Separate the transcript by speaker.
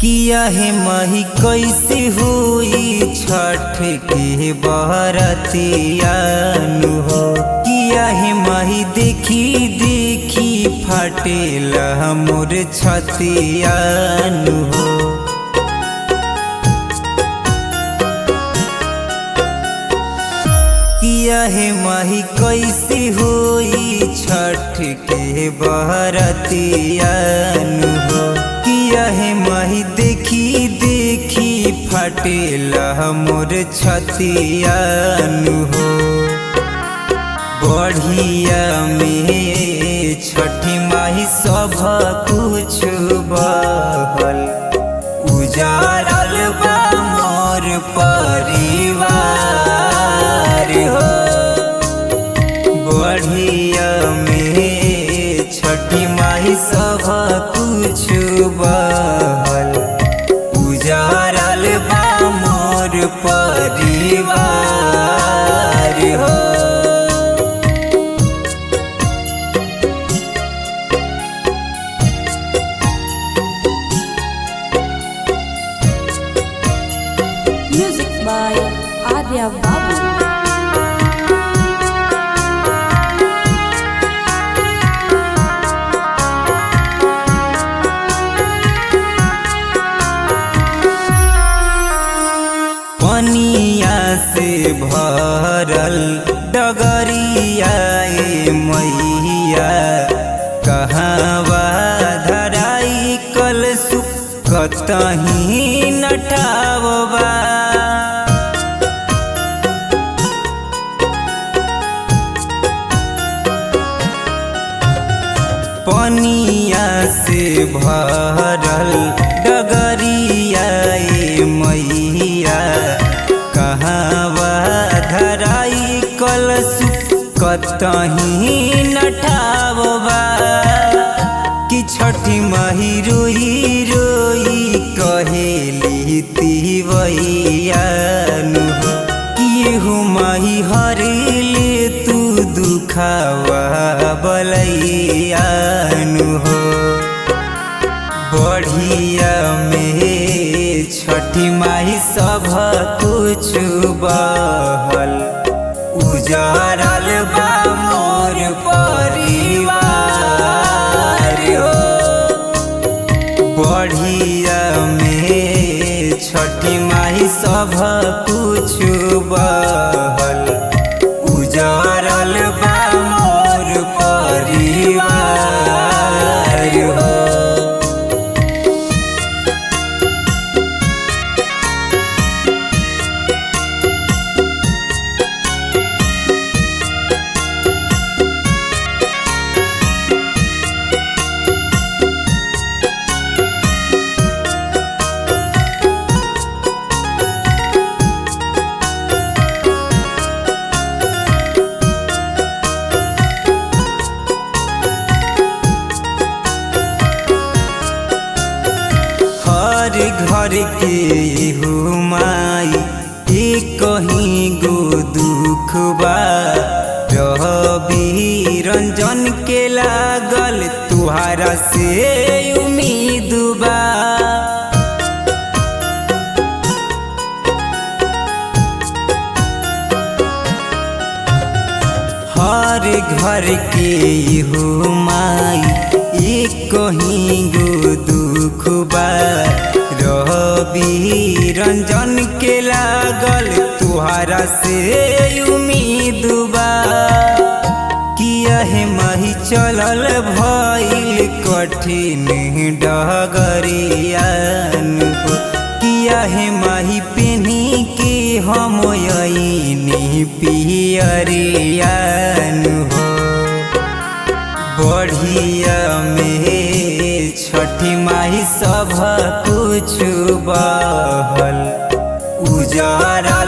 Speaker 1: किया है माही कैसे हुई छठ के बरतियानु हो किया है माही देखी देखी फाटेला मोर छतियानु हो किया है माही कैसे हुई छठ के बरतियानु हो किया है माही देखी देखी फटेला मोर छतियानु हो बढ़िया में छठी माही सब कुछ बहल उजारल बा मोर परिवार हो बढ़िया में छठी माही सब कुछ बहल उजारल बा मोर परिवार हो
Speaker 2: Music by Arya Babu.
Speaker 1: पनिया से भरल डगरिया ए मैया कहवा धराई कल कतही नटावबा पनिया से भरल डगरिया ए मैया कहवा धराई कलश कतही नठावबा कि छठी माही रोई रोई कहेली तिवैयानु कि हो माही हरेले तू दुखावा बलैयानु हो बढ़िया में छठी माही सब कुछ बहल उजारल बा मोर परिवार हो बढ़िया में छठी माही सब कुछ बहल उजारल बा मोर परिवार हो हर घर के हो माई एक कहीं गो दुख बा रवि रंजन के लागल तुहारा से उम्मीद बा हर घर के हो माई एक कहीं गो दुख बा रवि रंजन के लागल तुहारा से उम्मीद बा किया है माही चलल भइल कठिन डगरियान हो किया है माही पेनी के हम अइनी पियरियान हो बढ़िया में छठी माही सब कुछ बहल उजारा